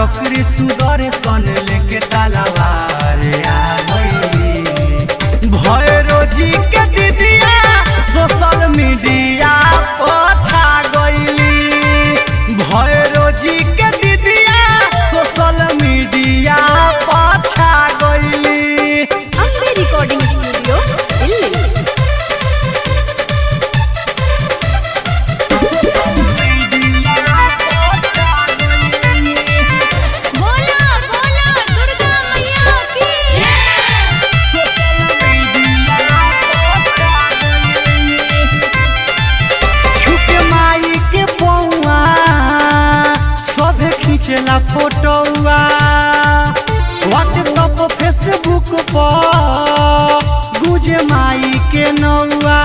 चक्री सुदर सन लेके तलवार आ गइली भैरो जी के दीदिया सोशल मीडिया पछा गइली भैरो जी के दीदिया सोशल मीडिया पछा गइली अम्बे रिकॉर्डिंग स्टूडियो दिल्ली बोला बोला दुर्गा मैया की छुके माई के पौआ सभे खींचला फोटोआ व्हाट्सअप फेसबुक पर गुजे माई के नौआ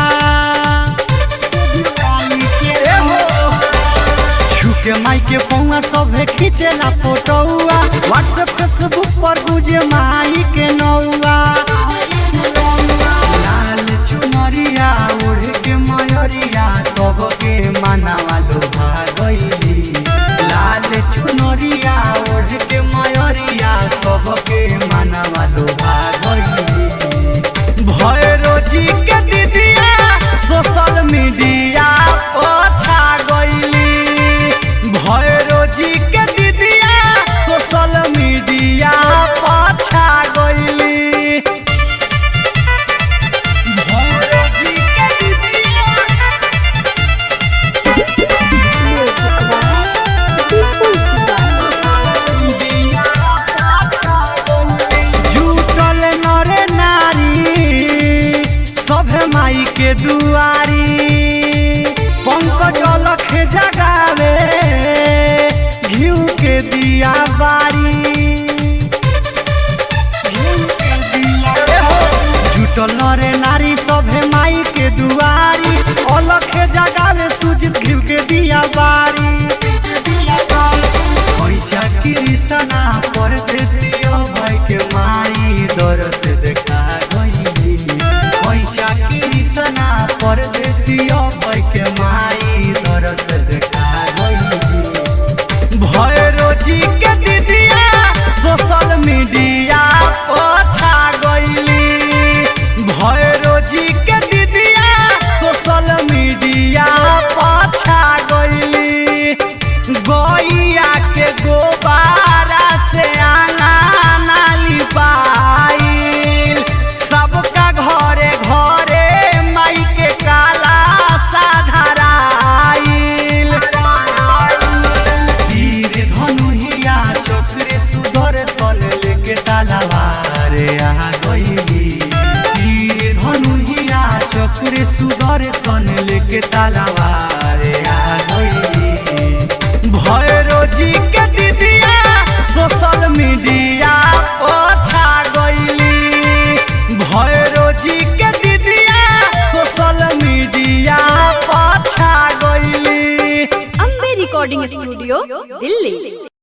छुके माई के पौआ सभे खींचला फोटोआ व्हाट्सएप फेसबुक पर गुजे माई के नौआ लाल चुनरिया ओढ़ के मयरिया सबके मानावा लोभा गइली लाल चुनरिया ओढ़ के मयरिया सबके मानावा लोभा गइली भैरो जी के दीदिया सोशल मीडिया पछा गइली भैरो जी के दीदिया सोशल मीडिया पछा गइली भैरो जी के दीदिया म्यूजिक बाय दीपुल जुटल नरे नारी सभे माई के दुआरी पंकज लख जगावे घिउ के दिया बारी जुटल नरे नारी सभे माई के दुआरी अलख जगावे सुजित घिउ के दिया बारी पैसा कृष्णा परदेसियो भाई के माई दरस देखा गइली पैसा कृष्णा परदेसियो भाई के माई दरस देखा गइली भैरो जी के दीदिया सोशल मीडिया पछा गइली भैरो जी के दीदिया सोशल मीडिया पछा गइली गैया के गोबारा से आना नाली पाइल सबका घरे घरे माई के काला साधराइल तीर धनुहिया चक्रे सुधर सल लेके तलवार आ गइली तीर धनुहिया चक्रे सुधर सन लेके तलवार आ गइली भैरो जी के दीदिया सोशल मीडिया पछा गइली भैरो जी के दीदिया सोशल मीडिया पछा गइली अम्बे रिकॉर्डिंग स्टूडियो दिल्ली